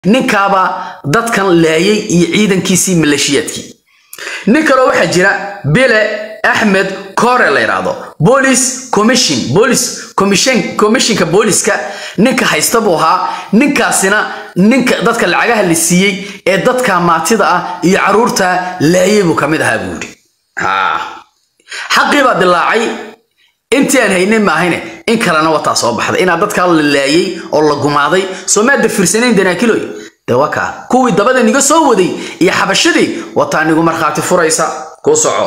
ninkaabaa dadkan laayay iyo ciidankiisii maleeshiyaadkii nin kaloo waxaa jira bile axmed kore la yidhaahdo police commission police commission commissionka booliska ninka haysta buu ahaa ninkaasina ninka dadka lacagaha la siiyey ee dadka maatida ah iyo caruurta laayay buu kamid ahaa buu yidhi xaqii baa dilaacay intii aan haynin maahayne in kalena wataa soo baxday inaa dadkaa la laayay oo la gumaaday soo maada fiirsanayn danaakiloy dee waa kaa kuwii dabada niga soo waday iyo xabashadii wataa nigu markhaati furaysa kuu soco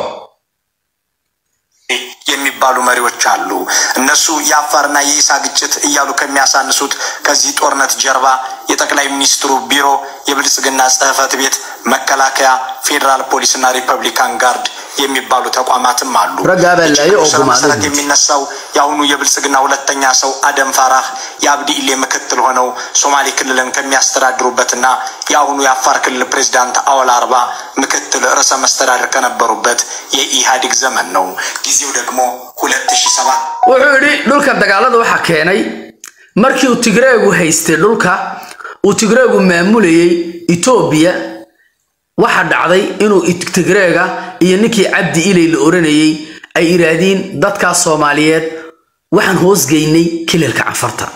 የሚባሉ መሪዎች አሉ። እነሱ የአፋርና የኢሳ ግጭት እያሉ ከሚያሳንሱት ከዚህ ጦርነት ጀርባ የጠቅላይ ሚኒስትሩ ቢሮ፣ የብልጽግና ጽሕፈት ቤት፣ መከላከያ፣ ፌዴራል ፖሊስና ሪፐብሊካን ጋርድ የሚባሉ ተቋማትም አሉ። ረጋ በል ላይ የችግሩ ስር ኦጉማ መሰረት ነው። የሚነሳው የአሁኑ የብልጽግና ሁለተኛ ሰው አደም ፋራህ የአብዲ ኢሌ ምክትል ሆነው ሶማሌ ክልልን ከሚያስተዳድሩበትና የአሁኑ የአፋር ክልል ፕሬዚዳንት አወል አርባ ምክትል ርዕሰ መስተዳድር ከነበሩበት የኢህአዴግ ዘመን ነው። ጊዜው ደግሞ ሁለት ሺ ሰባት wuxuu yidhi dhulka dagaalada waxaa keenay markii uu tigreegu haystay dhulka uu tigreegu maamulayay etoobiya waxa dhacday inuu it- tigreega iyo ninkii cabdi ilay la oranayay ay yidhaahdeen dadkaas soomaaliyeed waxaan hoosgeynay kililka canfarta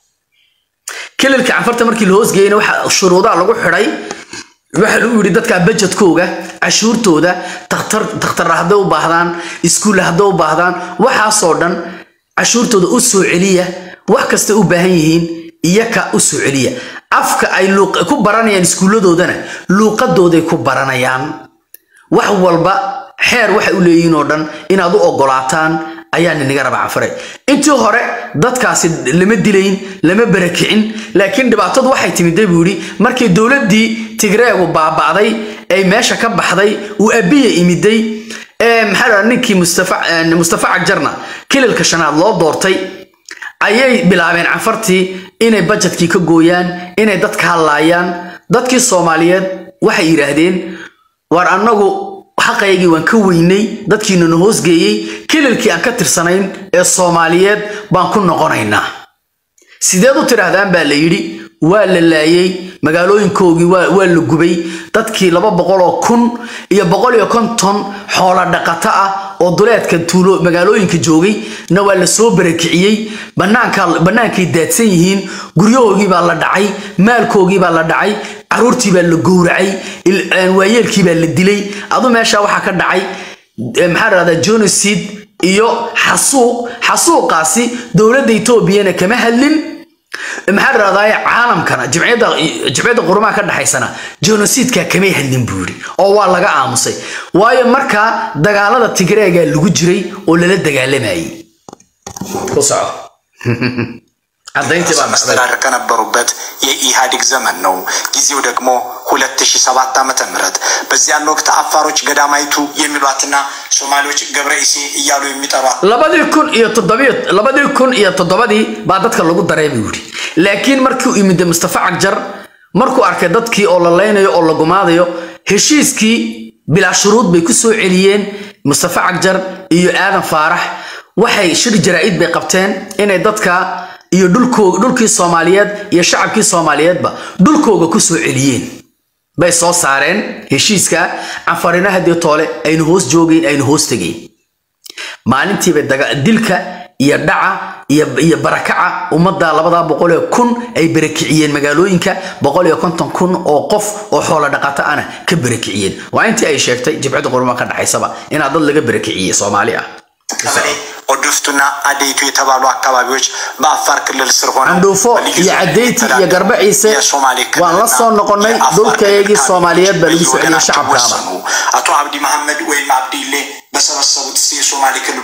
kililka canfarta markii la hoosgeynay waxa shuruudaha lagu xidhay waxa lagu yidhi dadka bajetkooga cashuurtooda takhtar takhtar hadday u baahdaan iskuul hadday u baahdaan waxaasoo dhan cashuurtooda u soo celiya wax kasta u baahan yihiin iyaka u soo celiya afka ay luuq- ku baranayaan iskuulladoodana luuqadooday ku baranayaan wax walba xeer waxay u leeyihiin oo dhan inaad u ogolaataan ayaa ninaga raba canfare intii hore dadkaasi lama dilayn lama barakicin laakiin dhibaatadu waxay timiday buu yidhi markii dowladdii tigreegu baaba'day ay meesha ka baxday uu abiya imiday ee maxaa la ninkii mustafa eh, mustafa cagjarna kililka shanaad loo doortay ayay bilaabeen canfartii inay bajetkii ka gooyaan inay dadka hadlaayaan dadkii soomaaliyeed waxay yidhaahdeen war annagu xaqaygii waan ka weynay dadkiina na hoosgeeyey kililkii aan ka tirsanayn ee soomaaliyeed baan ku noqonaynaa sideed u tidhaahdaan baa la yidhi waa la laayay magaalooyinkoogii waa waa la gubay dadkii laba boqol oo kun iyo boqol iyo konton xoola dhaqato ah oo duleedka tuulo magaalooyinka joogay na waa la soo barakiciyey banaanka bannaankay daadsan yihiin guryahoogii baa la dhacay maalkoogii baa la dhacay caruurtii baa la gowracay il- een, waayeelkii baa la dilay adu meesha waxaa ka dhacay eh, maxaa la dhahdaa genocide iyo xasuuq xasuuqaasi dowladda etoobiyana kama hadlin maxaa la dhahdaa caalamkana jimciyadda jimciyadda qurumaha ka dhaxaysana genociidka kamay hadlin buu yidhi oo waa laga aamusay waayo markaa dagaalada tigreega lagu jiray oo lala dagaalamayay ku soco cadayntii baa dhacday መስተዳደር ከነበሩበት የኢህአዴግ ዘመን ነው። ጊዜው ደግሞ ሁለት ሺ ሰባት ዓመተ ምህረት በዚያን ወቅት አፋሮች ገዳማይቱ የሚሏትና ሶማሌዎች ገብረ ኢሴ እያሉ የሚጠሯት labadii kun iyo toddobiyo labadii kun iyo toddobadii baa dadka lagu daray buu yidhi laakiin markii uu yimid mustafa cagjar markuu arkay dadkii oo la laynayo oo la gumaadayo heshiiskii bilaa shuruud bay ku soo celiyeen mustafa cagjar iyo aadan faarax waxay shir jaraa'id bay qabteen inay dadka iyo dhulkooga dhulkii soomaaliyeed iyo shacabkii soomaaliyeedba dhulkooga ku soo celiyeen bay soo saareen heshiiska canfarina haddii toole aynu hoos joogeyn aynu hoos tegeyn maalintiiba daga- dilka iyo dhaca iyo iyo barakaca ummadda labadaa boqol ee kun ay barakiciyeen magaalooyinka boqol iyo konton kun oo qof oo xoolo dhaqato ana ka barakiciyeen waa intii ay sheegtay jibcadda qurma ka dhaxaysaba inaa dad laga barakiciyey soomaali ah ቀበሌ ኦድፍቱና አዴይቱ የተባሉ አካባቢዎች በአፋር ክልል ስር ሆነው candhuufo በልዩ iyo ዞን cadeyti iyo የሚተዳደሩ garbe ciise የሶማሌ waan la ክልልና soo noqonnay የአፋር dhulkaygii ክልል soomaaliyeed baa lagu ካቢኔዎች soo celiyey በየወገናቸው shacabkaaba ወሰኑ። አቶ አብዲ መሐመድ ወይም አብዲሌ በሰበሰቡት የሶማሌ ክልል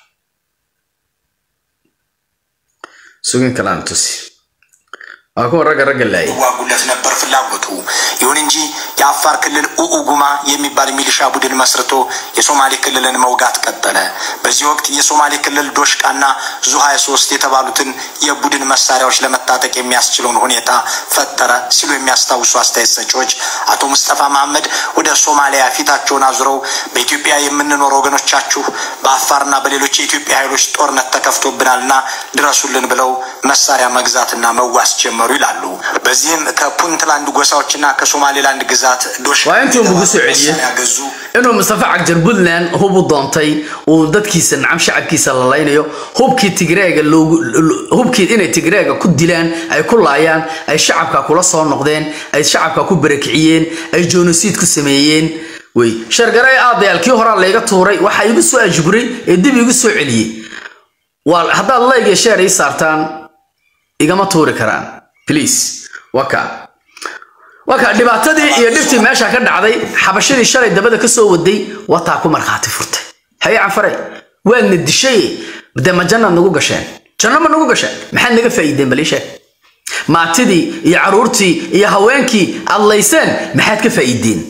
sugin kalaan tusi waa kuwa ragga ragga laayay ይዋጉለት ነበር ፍላጎቱ። ይሁን እንጂ የአፋር ክልል ኡኡጉማ የሚባል ሚሊሻ ቡድን መስርቶ የሶማሌ ክልልን መውጋት ቀጠለ። በዚህ ወቅት የሶማሌ ክልል ዶሽቃና ዙ 23 የተባሉትን የቡድን መሳሪያዎች ለመታጠቅ የሚያስችለውን ሁኔታ ፈጠረ ሲሉ የሚያስታውሱ አስተያየት ሰጪዎች አቶ ሙስጠፋ መሐመድ ወደ ሶማሊያ ፊታቸውን አዙረው በኢትዮጵያ የምንኖር ወገኖቻችሁ በአፋርና በሌሎች የኢትዮጵያ ኃይሎች ጦርነት ተከፍቶብናልና ድረሱልን ብለው መሳሪያ መግዛትና መዋስ ጀመሩ ጀመሩ ይላሉ። በዚህም ከፑንትላንድ ጎሳዎችና ከሶማሌላንድ ግዛት ዶሽ waa intuu ugu soo celiyey ያገዙ inuu mustafa cagjar puntland hub u doontay uu dadkiisa nacam shacabkiisa la laynayo hubkii tigreega loogu hubkii inay tigreega ku dilaan ay ku laayaan ay shacabka kula soo noqdeen ay shacabka ku barakiciyeen ay genocide ku sameeyeen wey shargaray aadayaal kii horaa layga tuuray waxaa igu soo ajburay ee dib igu soo celiyey waa haddaad layg iyo sheer ii saartaan igama tuuri karaan please waka waka dhibaatadii iyo dhibtii meesha ka dhacday xabashadii shalay dabada ka soo waday wataa ku markhaati furtay haye canfare waadna dishay dee ma jannaad nagu gasheen janno ma nagu gasheen maxaad naga faa'iideen bal ii sheeg maatidii iyo caruurtii iyo haweenkii aad layseen maxaad ka faa'iideen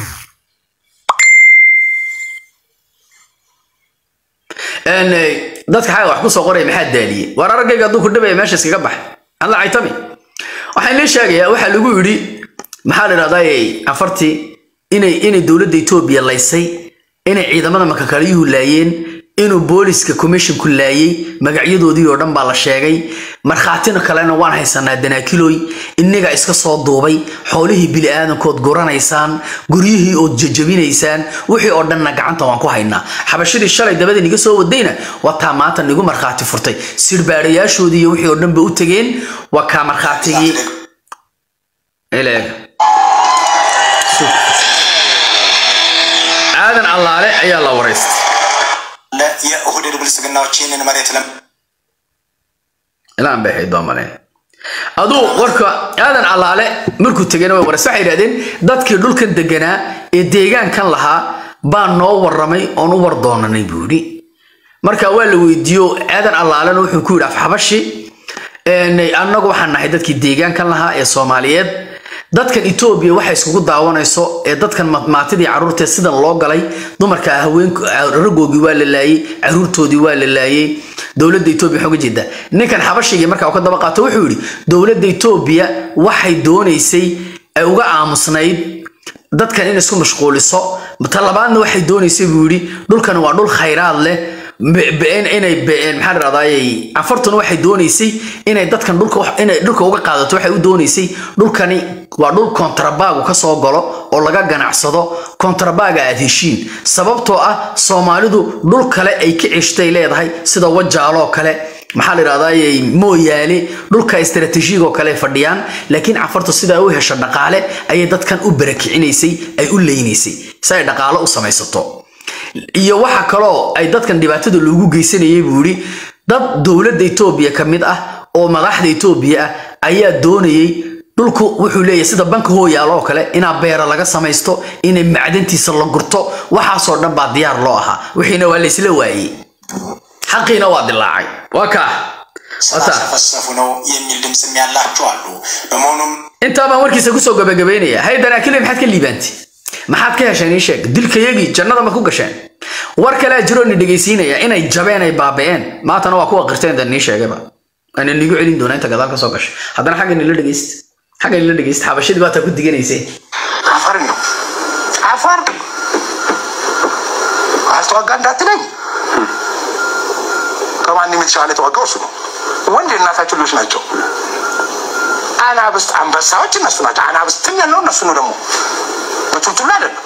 Een, eh, dadka xaga wax ku soo qoraya maxaa daaliyey waar araggayga hadduu ku dhibaya meesha iskaga bax aan la caytami waxaan lee sheegayaa waxaa lagu yidhi maxaa la idhahdaa afartii inay inay dowladda etoobiya laysay inay ciidamada makakalyuhu laayeen inuu booliska commissionku laayay magacyadoodii oo dhan baa la sheegay markhaatina kalena waan haysanaa danaakiloy innaga iska soo duubay xoolihii bili-aadankood guranaysaan guryihii ood jajabinaysaan wixii oo dhanna gacanta waan ku haynaa xabashadii shalay dabada niga soo wadayna waa taa maanta nigu markhaati furtay sirbaadhayaashoodii iyo wixii oo dhan ba u tegeen waa kaa markhaatigii ileeg aadan allaale ayaa la waraystay የኦህዴድ ብልጽግናዎች ይህንን መሬት ለም ilaan bay ahayd baa maleen aduu warka aadan allaale markuu tegayna way waraysa waxay yidhahdeen dadkii dhulkan deganaa ee deegaankan lahaa baa noo warramay oon u war doonanay buu yidhi marka waa la weydiiyo aadan allaalena wuxuu ku yidhi afxabashi een, annagu waxaan nahay dadkii deegaankan lahaa ee soomaaliyeed dadkan etoobiya waxa iskugu daawanayso ee dadkan ma- maatidii caruurtee sidan loo galay dumarka haweenku raggoogii waa la laayey caruurtoodii waa la laayey dowladda etoobiya waxaa uga jeeda ninkan xabashigii markaa uu ka daba qaato wuxuu yidhi dowladda etoobiya waxay doonaysay ay uga aamusnayd dadkan in isku mashquuliso talabaadna waxay doonaysay buu yidhi dhulkan waa dhul khayraad leh be- be- in- inay be- maxaa la dhahdaayey afartuna waxay doonaysay inay dadkan dhulka wax- inay dhulka uga qaadato waxay u doonaysay dhulkani waa dhul kontrabaagu ka soo galo oo laga ganacsado kontrabaaga aad heshiin sababtoo ah soomaalidu dhul kale ay ka ceshtay leedahay sida wajaaloo kale maxaa la yidhahdaayey mooyaale dhulka istaraatiijiga oo kale ay fadhiyaan laakiin cafartu sida ay u hesho dhaqaale ayay dadkan u barakicinaysay ay u leynaysay si ay dhaqaale u samaysato iyo waxa kaloo ay dadkan dhibaatada loogu geysanayay buu yidhi dad dowladda etoobiya ka mid ah oo madaxda etoobiya ah ayaa doonayay dhulku wuxuu leeyahay sida banka hooyaal oo kale inaa beera laga samaysto inay macdantiisa la gurto waxaasoo dhan baa diyaar loo ahaa wixiina waa laysla waayey xaqiina waa dilaacay waa kaa wata ስላሰፈሰፉ ነው የሚል ድምፅም ያላቸው አሉ። በመሆኑም intaa baan warkiisa kusoo gabagabaynaya hay danaakile maxaad ka liibaantay maxaad ka hesheen ii sheeg dilkayagii jannada ma ku gasheen war kalea jiroo ni dhegaysiinaya inay jabeen ay baaba'een maantana waa kuwa qirteen dan nii sheegayba ana nigu celin doonaa inta gadaal ka soo gashay haddana xagga nila dhegaysta xagga nila dhegaysta xabashadii baa taa ku diganaysay አፈር ነው አፈር አስተዋጋ እንዳትለኝ ከማንም የተሻለ የተዋጋው እሱ ነው። ወንድ የእናታችን ልጆች ናቸው። አናብስት አንበሳዎች እነሱ ናቸው። አናብስትም ያለው እነሱ ነው። ደግሞ በቱልቱላ አይደለም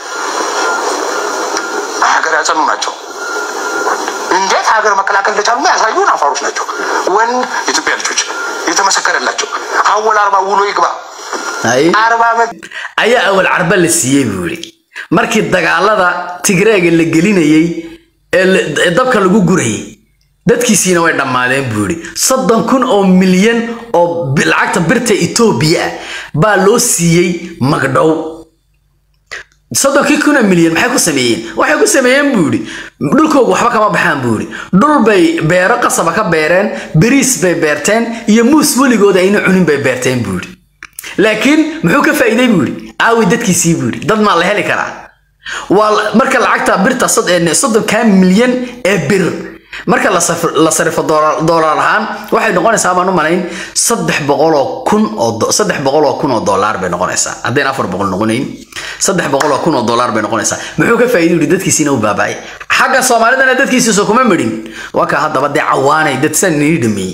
ሀገር ያጸኑ ናቸው። እንዴት ሀገር መከላከል እንደቻሉ ያሳዩን አፋሮች ናቸው። ወንድ የኢትዮጵያ ልጆች የተመሰከረላቸው አወል አርባ ውሎ ይግባ hay አርባ ዓመት ayaa awal carba la siiyey buu yidhi markii dagaalada tigreega la gelinayey ee la- ee dabka lagu gurayay dadkiisiina way dhammaadeen buu yidhi soddon kun oo milyan oo bi- lacagta birta etoobiya ah baa loo siiyey magdhow soddonkii kuna milyan maxay ku sameeyeen waxay ku sameeyeen buu yidhi dhulkoogu waxba kama baxaan buu yidhi dhul bay beero qasaba ka beereen beriis bay beerteen iyo muus weligooda ayna cunin bay beerteen buu yidhi laakiin muxuu ka faa'iiday buu yidhi aawi dadkiisii buu yidhi dad maa la heli karaa waa la- marka lacagta birta sod- ee soddonkaa milyan ee bir marka la saf- la sarifo doolar doolar ahaan waxay noqonaysaa baan u malayn saddex boqoloo kun oo do- saddex boqoloo kun oo dollar bay noqonaysaa haddayna afar boqol noqonayn saddex boqoloo kun oo dollar bay noqonaysaa muxuu ka faa'iiday yidhi dadkiisiina u baaba'ay xagga soomaalidana dadkiisiisa kuma midhin waa kaa haddaba dee cawaanay dad san nii dhameeyey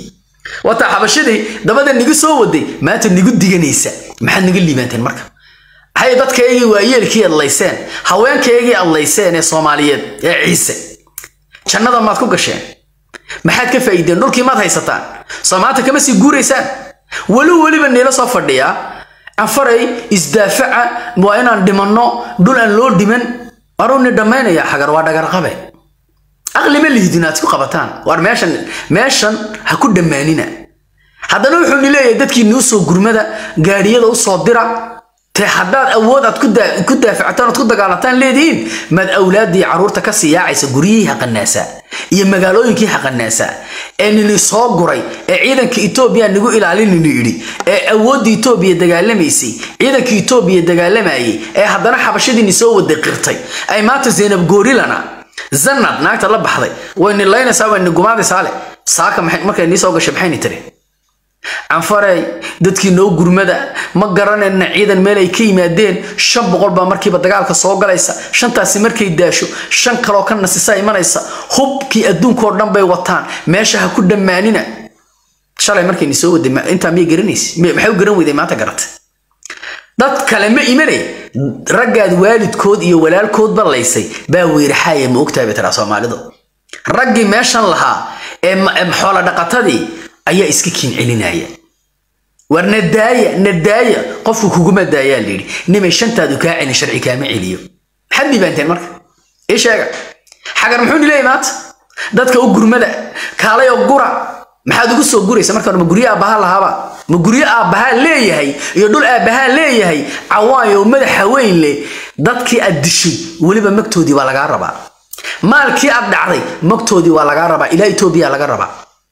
wataa xabashadii dabada nigu soo waday maanta nigu diganaysa maxaad niga liibaanteen marka maxay dadkaygii waayeelkii adlayseen haweenkaygii adlayseen ee soomaaliyeed ee ciise jannada maad ku gasheen maxaad ka faa'iideen dhulkii maad haysataan soo maanta kama sii guuraysaan weli weliba niila soo fadhiyaa anfaray isdaafaca waa inaan dhimanno dhul aan loo dhiman waruu ni dhammaynayaa xagar waa dhagarqabe aqli ma lihidin aad isku qabataan waar meeshan meeshan ha ku dhammaanina haddana wuxuu ni leeyahay dadkii nuu soo gurmada gaadhiyada u soo dira te haddaad awood aad ku daa- ku daafactaan ood ku dagaalataan leedihiin maad awlaaddii carruurta ka sii yaacaysa guryihii haqanaasaa iyo magaalooyinkii haqanaasaa ee nini soo guray ee ciidanka etoobiya nagu ilaalininu yidhi ee awoodda etoobiya dagaalamaysay ciidanka etoobiya dagaalamayay ee haddana xabashadiini soo wada qirtay ay maanta zaynab goorilana zanad naagta la baxday way nilaynaysaa way nigumaadaysaa le saaka maxay- markay nii soo gashay maxayni tiri canfarey dadkii noo gurmada ma garanayna ciidan meel ay ka yimaadeen shan boqol baa markiiba dagaalka soo galaysa shantaasi markay daasho shan kaloo ka nasisa imanaysa hubkii adduunkoo dhan bay wataan meesha ha ku dhammaanina shalay markayni soo waday ma- intaa miyay garanaysa Mi- maxay u garan weyday maanta garatay dad kale ma imanay raggaad waalidkood iyo walaalkoodba laysay baa weeraxaaya ma ogtahay bay tiraa soomaalidu raggii meeshan lahaa ee ma- ee xoola dhaqatadii ayaa iska kiin celinaya war nadaaya nadaaya qofku kuguma daayaa layidhi nimay shantaadu kaa celin sharci kaama celiyo maxaad dhiibaanteen marka ii sheega xagar muxuu ni leeyahy maanta dadka u gurmada kaalay oo gura maxaad ugu soo guraysa marka hore ma guryo aabbahaa lahaaba ma guryo aabbahaa leeyahay iyo dhul aabbahaa leeyahay cawaayo oo madaxa weyn leh dadkii aad dishay weliba magtoodii waa lagaa rabaa maalkii aad dhacday magtoodii waa lagaa rabaa ilaa etoobiya laga rabaa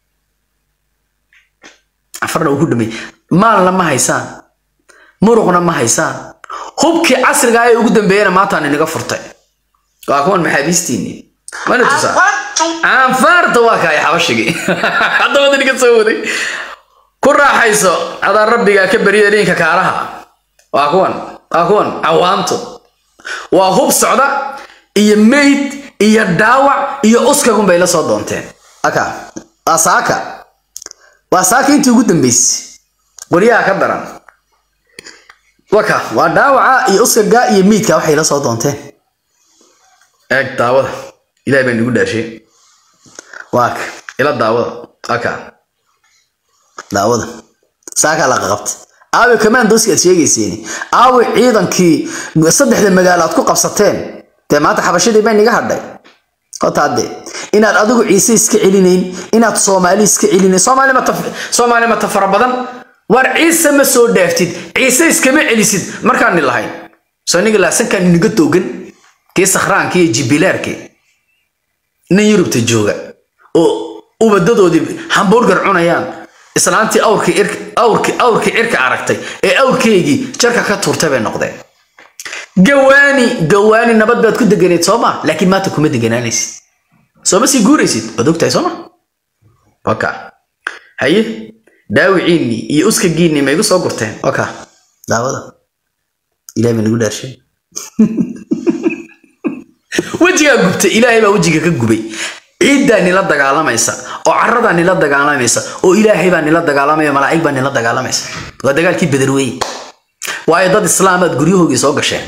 afarna uu ku dhamay maalna ma haysaan muruqna ma haysaan hubkii casriga ah ee ugu dambeeyana maantaan inaga furtay waa kuwan maxaabiistiini mana tusaa aanfaarta waa kaay xabashigii haddaba dadka soo waday ku raaxayso adaan rabbigaa ka beriya dhinka kaaraha waa kuwan waa kuwan cawaantu waa hub socda iyo meyd iyo dhaawac iyo uskagun bay la soo doonteen aka waa saaka waa saaka intii ugu dambeysay qoryaha ka daran waka waa dhaawaca iyo uskaga iyo meydka waxay la soo doonteen eeg daawada ilahay baa nagu dhaashay waaka ila daawada aka daawada saakaa la qaqabtay aawe commandoski aad sheegayseen aawe ciidankii saddexda magaalo aad ku qabsateen dee maanta xabashadii bay niga hadhay hotaade inaad adigu ciise iska celinayn inaad soomaali iska celinayn soomaali mata soomaali mata fara badan war ciise ma soo dhaaftid ciise iskama celisid markaan ni lahayn soo niga laasankaan niga toogan kii sakhraanka iyo jibilaarkii nin yurubta jooga oo ubadadoodii hamburger cunayaan islaantii awrkii irk- awrkii awrkii cirka aragtay ee awrkeygii jarka ka tuurtay bay noqdeen gawaani gawaani nabad baad ku deganeed sooma laakiin maanta kuma deganaanaysid sooma sii guuraysid waad ogtahay sooma waka haye daawiciinni iyo uskagiinni ma igu soo gurteen waka daawada ilahay baa nagu dhaarshay wejigaa gubtay ilaahay baa wejiga ka gubay ciiddaa nila dagaalamaysa oo caradaa nila dagaalamaysa oo ilaahay baa nila dagaalamaya malaa'ig baa nila dagaalamaysa waa dagaalkii beder weye waayo dad islaamaad guryahoogii soo gasheen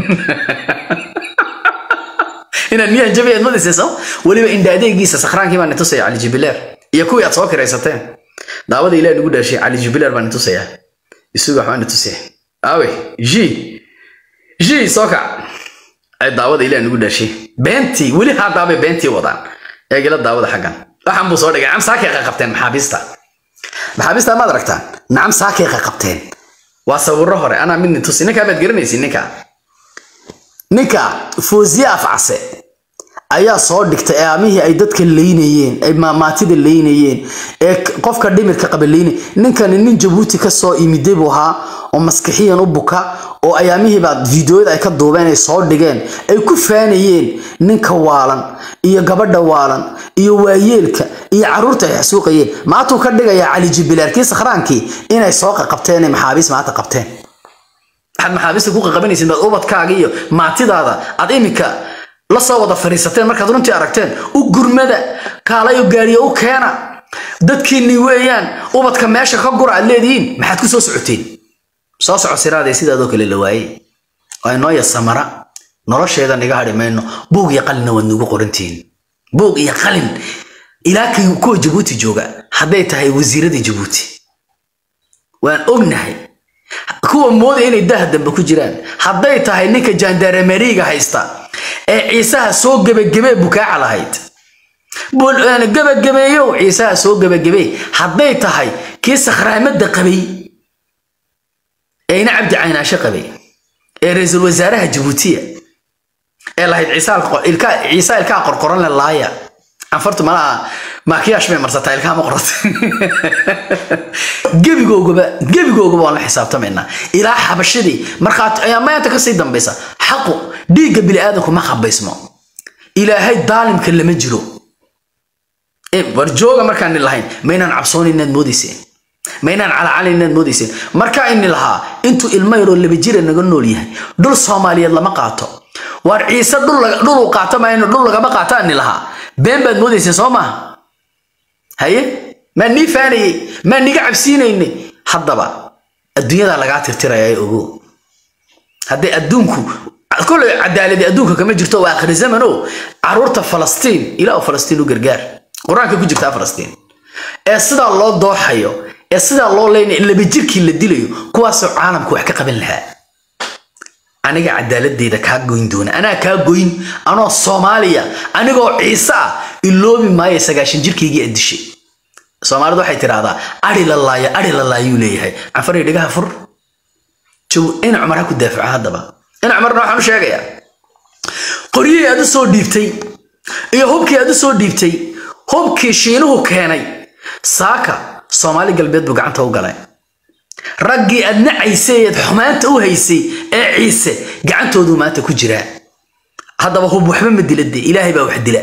inaad miyahan jabi aad madaysay soo weliba indha adeegiisa sakhraankii baa nitusaya cali jibileer iyo kuwii aad soo kiraysateen daawada ilaah nagu dhaashay cali jibileer baa nitusaya isuga waxbaa nitusaya aawe ji ji soo kac ay daawada ilaah nagu dhaashay beentii weli haddaabay beentii wadaan eegila daawada xaggan waxaan buu soo dhigay nacam saakay qabteen maxaabiista maxaabiista maad aragtaan nacam saakay qabteen waa sawirro hore anaa midni tusi ninkaa baad garanaysi ninka ninka foosiye afcase ayaa soo dhigtay eeamihii ay dadka leynayeen ay maamaatida leynayeen ee k- qofka dhimirka qaba leynay ninkani nin jabuuti ka soo imiday buu ahaa oo maskixiyan u buka oo ayaamihiiba fiideoyada ay ka duubeen ay soo dhigeen ay ku faanayeen ninka waalan iyo gabadha waalan iyo waayeelka iyo caruurta ay xasuuqayeen maatuu ka dhigayaa cali jibilaarkii sakhraankii inay soo qaqabteen ay maxaabiis maanta qabteen waxaad maxaabiista ku qaqabanaysid baad ubadkaaga iyo maatidaada aad iminka la soo wada fadhiisateen markaad runtii aragteen u gurmada kaalayo gaariyo u keena dadkiinni weeyaan ubadka meesha ka gura aad leedihiin maxaad ku soo socoteen soo soco siraadee sidaadoo kale la waayey waa inoo yasamara nolosheeda niga hadhi mayno buug iyo qalinna waad nugu qorantihiin buug iyo qalin ilaa kii kuwa jabuuti jooga hadday tahay wasiiradii jabuuti waan ognahay kuwa moodaya inay daha dambe ku jiraan hadday tahay ninka jandarameriga haysta ee ciisaha soo gebagabee bukaaca lahayd gebagabeeyow ciisaha soo gebagabee hadday tahay kii sakhraamada qabay ee ina cabdi caynaashe qabay ee ra-iisul wasaaraha jabuutiya ee lahayd ciisa ilkaa qorqoran le laaya anfartu malaha maakiyaash bay marsataa ilkaha ma qorata gebigoogaba gebigoogaba waan la xisaabtamaynaa ilaa xabashadii markhaati ayaa maanta kasii dambaysa xaqu dhiigga bini'aadanku ma qabaysmo ilaahay daalimka lama jiro war jooga markaan lahayn maynaan cabsoon inaad moodayseen maynaan calacali inaad moodayseen markaa ini lahaa intuu ilmo yaroo laba jira naga nool yahay dhul soomaaliyeed lama qaato waar ciise dhuluu qaato mayno dhul lagama qaato ani lahaa been baad moodayseen soo maaha haye maa nii faanayey maa niga cabsiinaynay haddaba adduunyadaa lagaa tirtiraya ogo hadday adduunku kole cadaaladi adduunka kama jirto waa akhri zamano caruurta falastiin ilaa falastiin u gargaar qur-aanka ku jirtaa falastiin ee sidaa loo dooxayo ee sidaa loo leynay laba jirkii la dilayo kuwaasoo caalamku wax ka qaban lahaa aniga cadaaladeyda kaa goyn doona anaa kaa goyn anoo soomaaliya anigoo ciise ah iloobi maayo sagaashan jirkaygii addishay soomaalidu waxay tidhaahdaa ari la laayo ari la laayuu leeyahay canfaray dhigaha fur jow in cumar ha ku daafaco haddaba in cumarna waxaan u sheegayaa qoryihii aad u soo dhiibtay iyo hubkii aad u soo dhiibtay hubkii shiinuhu keenay saaka soomaali galbeed buu gacanta u galay raggii aad nacaysay eed xumaanta u haysay ee ciise gacantooduu maanta ku jiraa haddaba hub waxba ma dila dee ilaahay baa wax dila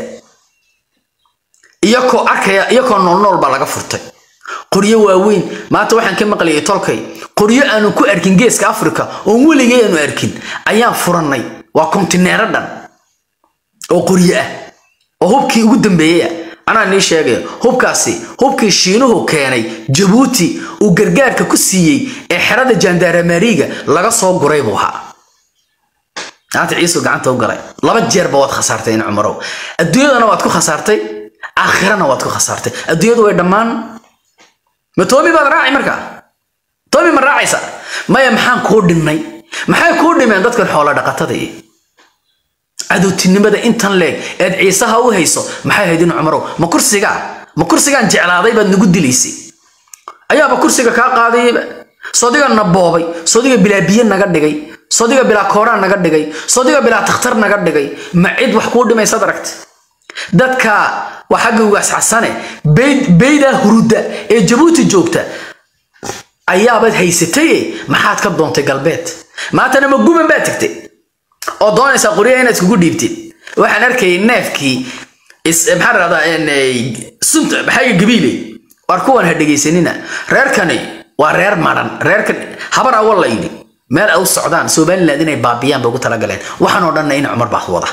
iyakoo arkaya iyakoo noolnool baa laga furtay qoryo waaweyn maanta waxaan ka maqlayay tolkay qoryo aanu ku arkin geeska afrika oon weligay aanu arkin ayaan furannay waa kontineero dhan oo qoryo ah oo hubkii ugu dambeeyey ah anaa nii sheegaya hubkaasi hubkii shiinuhu keenay jabuuti uu gargaarka ku siiyey ee xerada jandaramariga laga soo guray buu ahaa maanta ciisu gacanta u galay laba jeerba waad khasaartay in cumarow adduunyadana waad ku khasaartay aakhirana waad ku khasaartay adduunyadu way dhammaan ma toomi baad raaci markaa toomi ma raacaysa maya maxaan kuu dhinnay maxay kuu dhimeen dadkan xoolo dhaqatada iyo cadowtinimada intan leeg eed ciisaha u hayso maxay ahayd in cumarow ma kursigaa ma kursigaan jeclaaday baad nagu dilaysay ayaaba kursiga kaa qaadayba sodiga na boobay sodiga bilaa biyo naga dhigay sodiga bilaa kooraan naga dhigay sodiga bilaa takhtar naga dhigay ma cid wax kuu dhimaysaad aragta dadka waa xagga ugaas xasane beydaa hurudda ee jabuuti joogta ayaabaad haysataye maxaad ka doontay galbeed maantana ma guban baa tegtay oo doonaysaa qoryaha inaad iskugu dhiibtid waxaan arkayay neefkii maxaa rahdaa sunta maxayga gabiile war kuwan ha dhegaysanina reerkani waa reer maran reerkan habar awal la yidhi meel ay u socdaan somaliland inay baabiyaan bay ugu talagaleen waxaan oo dhanna in cumar baa wada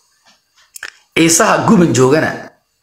ciisaha guban joogana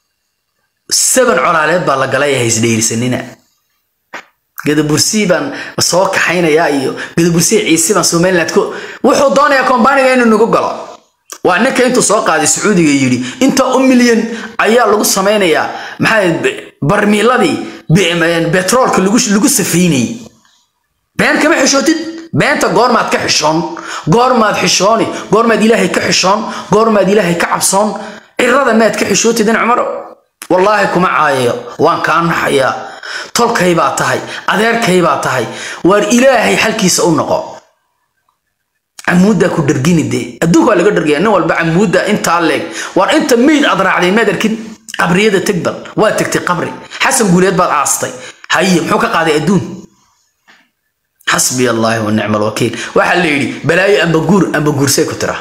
seban colaaleed baa la galay ee haysdhayirsanina gadabursii baan soo kaxaynayaa iyo gadabursii ciisi baan somaliland ku wuxuu doonayaa kombaniga inuu nagu galo waa ninka intuu soo qaaday sacuudiga yidhi inta u milyan ayaa lagu samaynayaa maxaa barmiiladii betroolka lagu safaynayay been kama xishootid beenta goormaad ka xishoon goormaad xishooni goormaad ilaahay ka xishoon goormaad ilaahay ka cabsoon cirada maad ka xishootid in cumaro wallaahi kuma caayayo waan kaa naxayaa tolkay baa tahay adeerkay baa tahay waar ilaahay xalkiisa u noqo camuuddaa ku dhargini dee adduunka waa laga dhargaya nin walba camuudda intaa leeg waar inta meyd aad raacday maad arkin qabriyada tegbal waa tegtay qabri xasan guuleed baad aastay haye muxuu ka qaaday adduun xasbi allaahi wa nicma alwakiil waxaa la yidhi balaayo amba guur amba guursay ku tira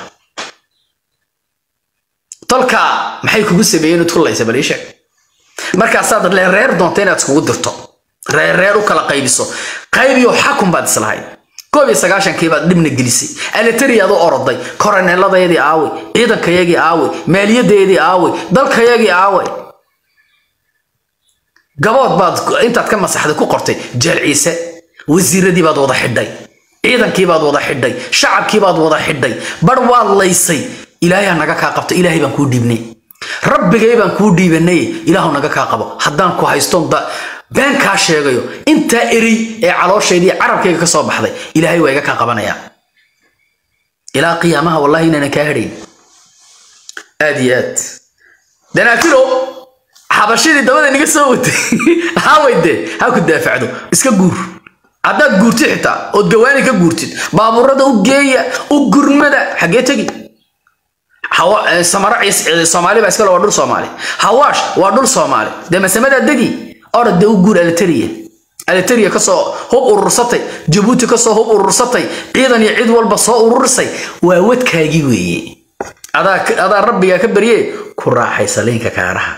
tolka maxay kugu sameeyeen ud kullaysa bal ii sheeg markaasaad le reer doonta inaad iskugu dirto reer reer u kala qaybiso qaybiyo xakun baad islahayd koob iyo sagaashankii baad dhibna gelisay aletariyaad u oroday koroneeladaydii aawey ciidankayagii aawey maaliyadeedii aawey dalkayagii aawey gabood baad intaad ka masaxday ku qortay jeel ciise wasiiradii baad wada xidhay ciidankii baad wada xidhay shacabkii baad wada xidhay bar waad laysay ilaahay ha naga kaa qabto ilaahay baan kuu dhiibnay rabbigay baan kuu dhiibanay ilaahu naga kaa qabo haddaan ku haystoon da been kaa sheegayo intaa erey ee calooshaydii carabkayga ka soo baxday ilaahay waa iga kaa qabanayaa ilaa qiyaamaha wallahi inaanan kaa hadhayn aad iyo aad danaafilo xabashidii dabada niga soo watay hawayde ha ku daafacdo iska guur haddaad guurtid xitaa ood gawaani ka guurtid baabuurada u geeya u gurmada xaggee tegi hawa eh, samara ciis- eh, soomaali baa iskale waa dhul soomaali hawaash waa dhul soomaali dee masamadaa degi orod dee u guur alitaria alitaria kasoo hub urursatay jabuuti kasoo hub urursatay ciidan iyo cid walba soo ururisay waa wadkaagii weeye adaa adaa rabbigaa ka barye ku raaxaysa liinka kaaraha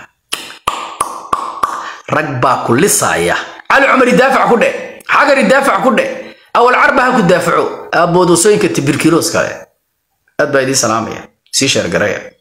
rag baa ku lisaaya cali cumar idaafac ku dhe xagar idaafac ku dhe awal carba ha ku daafaco aaboodosooyinka tibirkiroos kale aad baa idiin salaamaya sii sheergareya